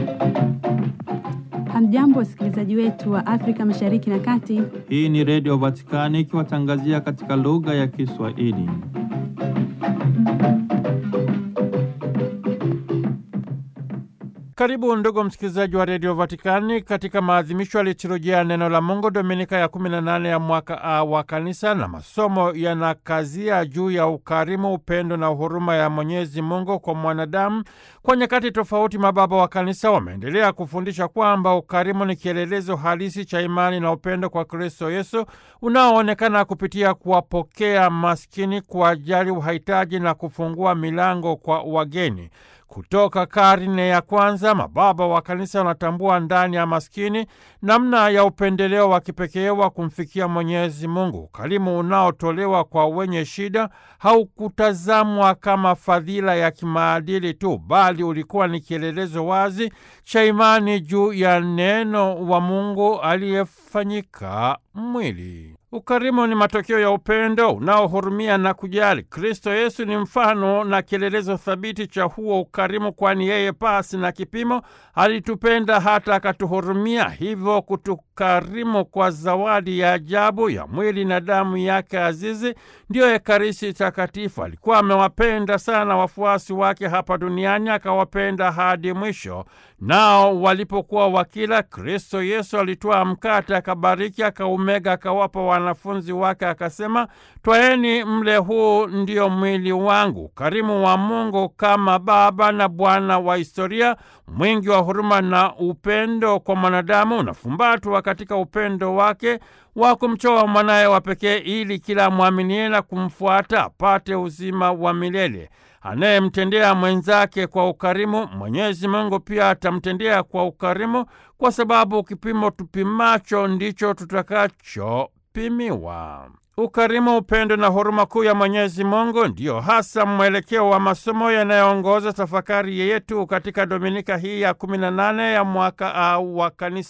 Hamjambo, wasikilizaji wetu wa Afrika Mashariki na Kati. Hii ni Redio Vatikani ikiwatangazia katika lugha ya Kiswahili. Karibu ndugu msikilizaji wa Redio Vatikani katika maadhimisho ya liturujia ya neno la Mungu Dominika ya 18 ya mwaka A wa Kanisa, na masomo yanakazia juu ya ukarimu, upendo na huruma ya Mwenyezi Mungu kwa mwanadamu. Kwa nyakati tofauti, mababa wa Kanisa wameendelea kufundisha kwamba ukarimu ni kielelezo halisi cha imani na upendo kwa Kristo Yesu unaoonekana kupitia kuwapokea maskini, kuwajali wahitaji na kufungua milango kwa wageni. Kutoka karne ya kwanza mababa wa kanisa wanatambua ndani ya maskini namna ya upendeleo wa kipekee wa kumfikia Mwenyezi Mungu. Ukarimu unaotolewa kwa wenye shida haukutazamwa kama fadhila ya kimaadili tu, bali ulikuwa ni kielelezo wazi cha imani juu ya neno wa Mungu aliyefanyika mwili. Ukarimu ni matokeo ya upendo unaohurumia na kujali. Kristo Yesu ni mfano na kielelezo thabiti cha huo ukarimu, kwani yeye pasi na kipimo alitupenda hata akatuhurumia, hivyo kutukarimu kwa zawadi ya ajabu ya mwili na damu yake azizi, ndiyo Ekaristi Takatifu. Alikuwa amewapenda sana wafuasi wake hapa duniani, akawapenda hadi mwisho. Nao walipokuwa wakila, Kristo Yesu alitwaa mkate, akabariki, akaumega, akawapa wanafunzi wake, akasema, twaeni mle, huu ndio mwili wangu. Ukarimu wa Mungu kama Baba na Bwana wa historia, mwingi wa huruma na upendo kwa mwanadamu, unafumbatwa katika upendo wake wa kumtoa mwanaye wa pekee ili kila mwaminie na kumfuata apate uzima wa milele. Anayemtendea mwenzake kwa ukarimu, Mwenyezi Mungu pia atamtendea kwa ukarimu, kwa sababu kipimo tupimacho ndicho tutakachopimiwa. Ukarimu, upendo na huruma kuu ya Mwenyezi Mungu ndiyo hasa mwelekeo wa masomo yanayoongoza tafakari yetu katika Dominika hii ya 18 ya mwaka au wa Kanisa.